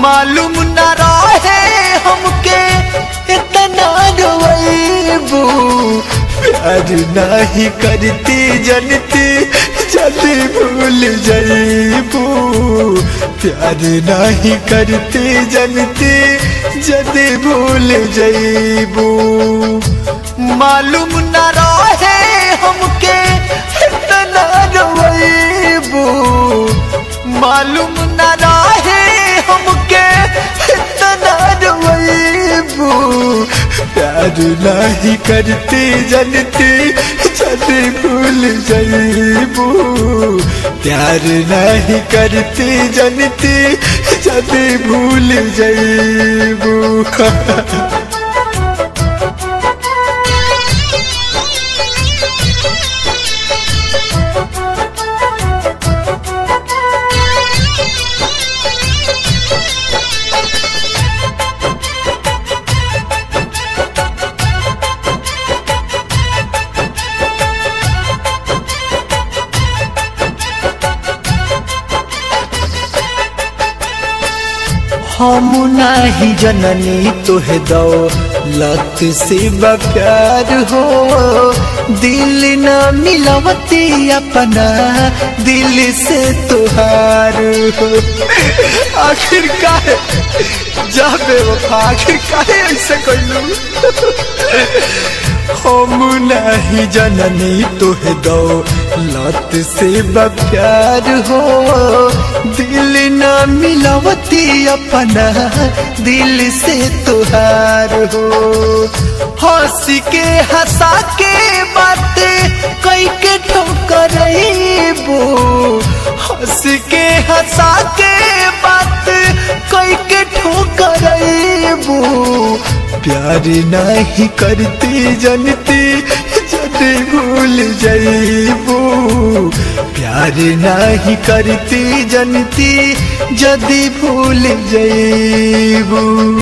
मालूम न रहे हमके इतना रोबू प्यार नहीं करती जनती जल्दी भूल जाइबू प्यार नहीं करती जनती जल्दी भूल जाइबू मालूम न रहे हमके इतना रोबू मालूम न रहे हमके इतना रोबू प्यार नहीं करती जनती जल्दी भूल जाइबू प्यार नहीं करती जनती जल्दी भूल जाइबू हम नाही जननी तोहे दो लत से प्यार हो दिल न मिलवती अपना दिल से तुहार हो आखिर काहे जाबे वफा आखिर काहे ऐसे कइलू हम नहीं जननी तोहे दो लत से प्यार हो दिल न मिलवती अपना दिल से तुहार हो हंस के हंसा के बातें कई के ठोकरबो हंस के हंसा के बात कई के ठोकरबो प्यार नहीं करती जनती जल्दी भूल जाइबू प्यार नहीं करती जनती जल्दी भूल जाइबू